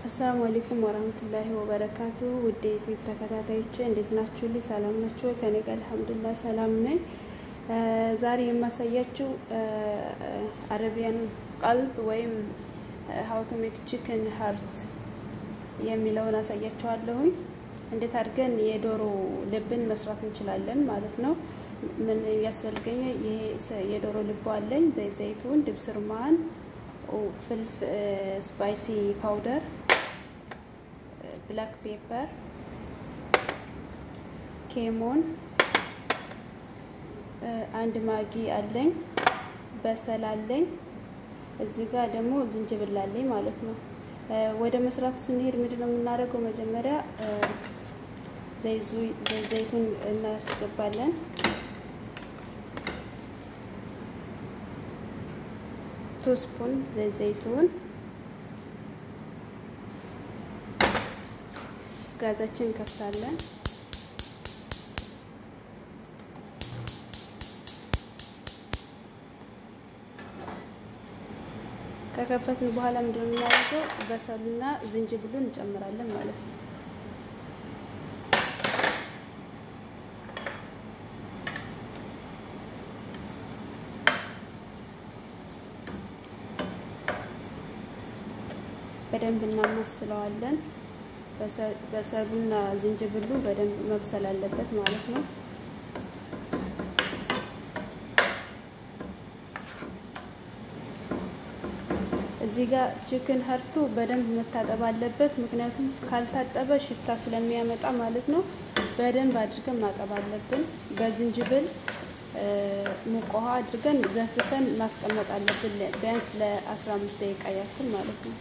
አሰላሙ አለይኩም ወራህመቱላሂ ወበረካቱ ውድ የዩቲዩብ ተከታታዮች እንዴት ናችሁ? ልኝ ሰላም ናችሁ? ከኔ ጋር አልሐምዱሊላህ ሰላም ነኝ። ዛሬ የማሳያችሁ አረቢያን ቀልብ ወይም ሀው ቱ ሜክ ቺክን ሀርት የሚለውን አሳያችኋለሁኝ። እንዴት አድርገን የዶሮ ልብን መስራት እንችላለን ማለት ነው። ምን ያስፈልገኝ? ይሄ የዶሮ ልቦ አለኝ፣ ዘይት ዘይቱን፣ ድብስ ርማን፣ ፍልፍ ስፓይሲ ፓውደር፣ ብላክ ፔፐር፣ ኬሞን፣ አንድ ማጊ አለኝ፣ በሰል አለኝ፣ እዚህ ጋር ደግሞ ዝንጅብል አለኝ ማለት ነው። ወደ መስራቱ ስንሄድ ምንድን ነው የምናደርገው? መጀመሪያ ዘይቱን እናስገባለን። ቱ ስፑን ዘይቱን ጋዛችን እንከፍታለን። ከከፈትን በኋላ ምንድነው የምናደርገው? በሰሉና ዝንጅብሉን እንጨምራለን ማለት ነው። በደንብ እናማስለዋለን። በሰሉና ዝንጅብሉ በደንብ መብሰል አለበት ማለት ነው። እዚህ ጋር ቺክን ሀርቱ በደንብ መታጠብ አለበት። ምክንያቱም ካልታጠበ ሽታ ስለሚያመጣ ማለት ነው። በደንብ አድርገን ማጠብ አለብን። በዝንጅብል ሙቅ ውሃ አድርገን ዘስፈን ማስቀመጥ አለብን ቢያንስ ለ15 ደቂቃ ያክል ማለት ነው።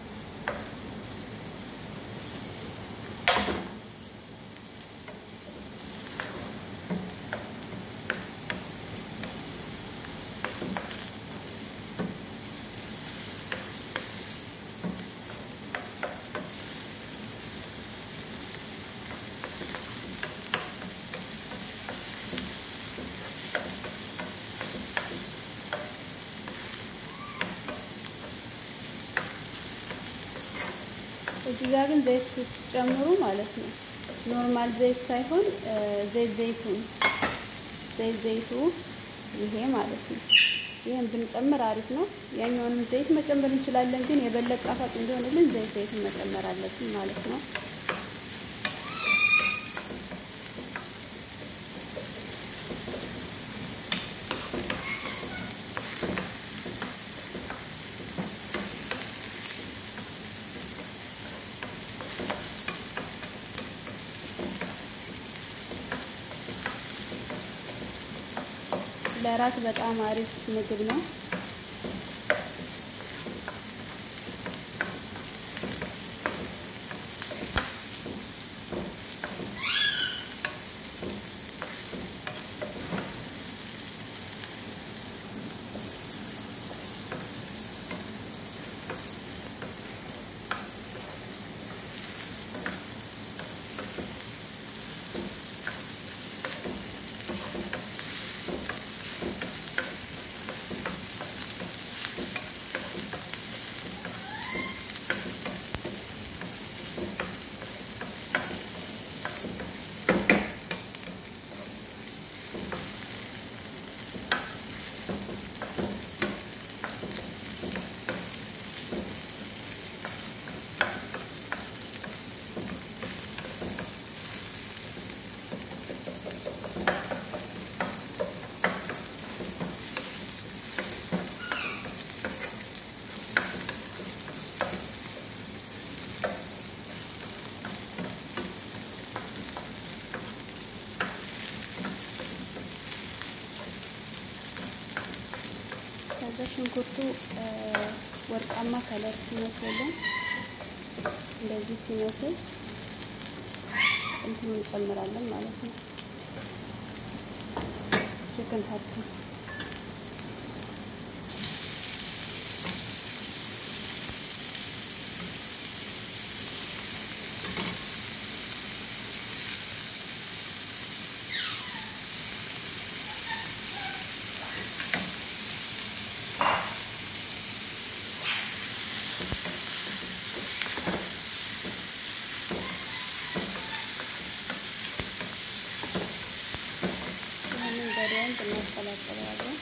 እዚህ ጋር ግን ዘይት ስትጨምሩ ማለት ነው ኖርማል ዘይት ሳይሆን ዘይት ዘይቱን ዘይት ዘይቱ ይሄ ማለት ነው። ይሄን ብንጨምር አሪፍ ነው። ያኛውንም ዘይት መጨመር እንችላለን፣ ግን የበለጠ ጣፋጭ እንዲሆንልን ዘይት ዘይቱን መጨመር አለብን ማለት ነው። ለራት በጣም አሪፍ ምግብ ነው። ከዛ ሽንኩርቱ ወርቃማ ከለር ሲመስልን እንደዚህ ሲመስል እንትን እንጨምራለን ማለት ነው። ቺክን ሀርቱ እናቀላቅለዋለን።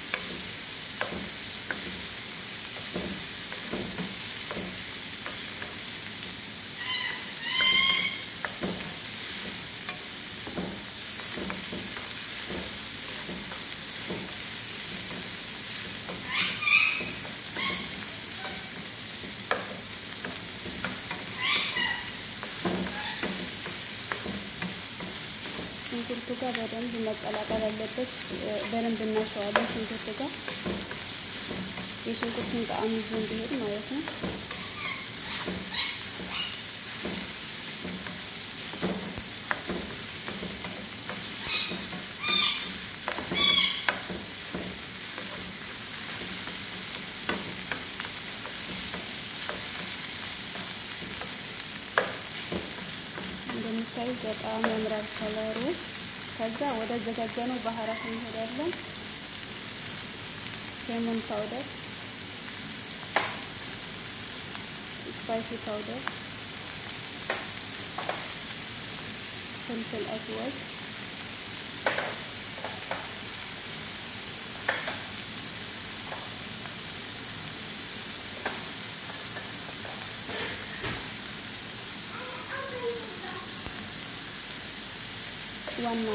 ሽንኩርቱ ጋር በደንብ መቀላቀል አለበት። በደንብ እናሸዋለን ሽንኩርቱ ጋር የሽንኩርቱን ጣዕም ይዞ እንዲሄድ ማለት ነው። እንደምታዩት በጣም ያምራል ከለሩ። ከዛ ወደ አዘጋጀነው ባህራት እንሄዳለን። ሌሞን ፓውደር፣ ስፓይሲ ፓውደር፣ ፍልፍል አስወድ፣ ዋና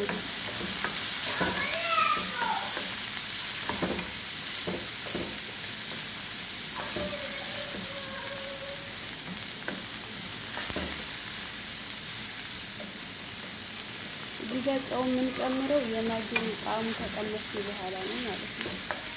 እዚህ ጋር ጨው የምንጨምረው የማጊን ጣዕሙ ከቀነስ በኋላ ነው ማለት ነው።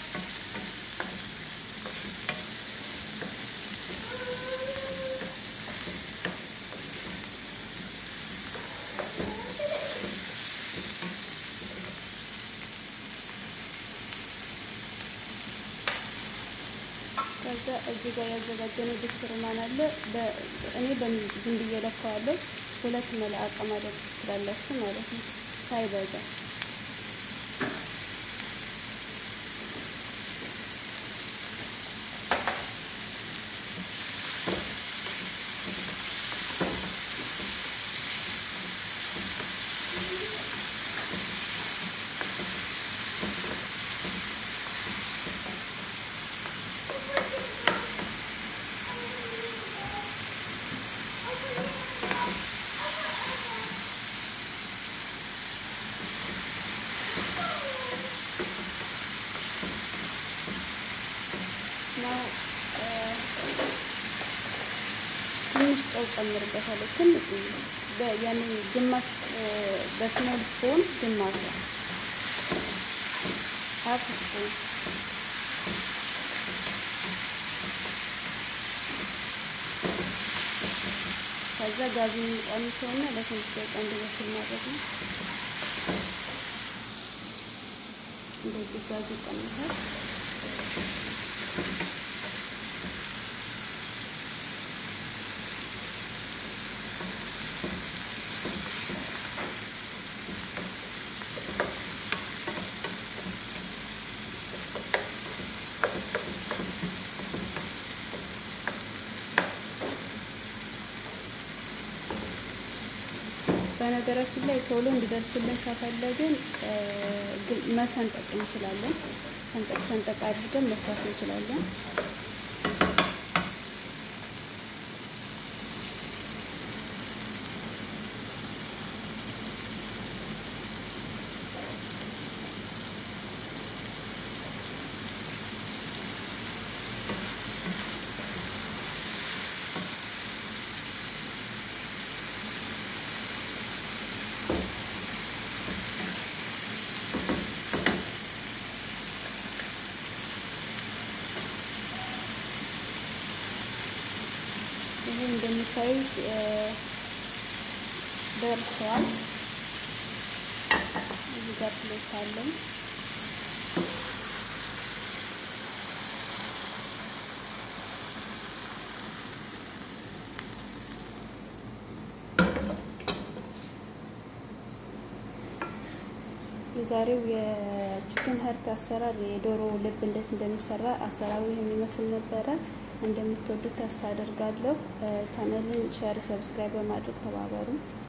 ከዛ እዚህ ጋር ያዘጋጀነው ድስት ሩማን አለ። እኔ ዝም ብዬ ለካዋለሁ። ሁለት መልአቀ ማድረግ ትችላላችሁ ማለት ነው ሳይበዛ። ትንሽ ጨው ጨምርበታለሁ። ትንሽ ያኔ ግማሽ በስሞል ስፖን ግማሽ ሀፍ ስፖን ከዛ ጋዙን ቀንሰውና ለትንሽ ደቂቃ እንዲበስል ማድረግ ነው። እንደዚህ ጋዙ ይቀንሳል። በነገራችን ላይ ቶሎ እንዲደርስልን ከፈለግን መሰንጠቅ እንችላለን። ሰንጠቅ ሰንጠቅ አድርገን መስራት እንችላለን። ይህ እንደሚታዩት ደርሷል። እዚህ ጋር ፕሌት አለኝ። የዛሬው የቺክን ሀርት አሰራር የዶሮ ልብ እንዴት እንደሚሰራ አሰራሩ የሚመስል ነበረ። እንደምትወዱት ተስፋ አደርጋለሁ። ቻናልን ሼር፣ ሰብስክራይብ በማድረግ ተባበሩ።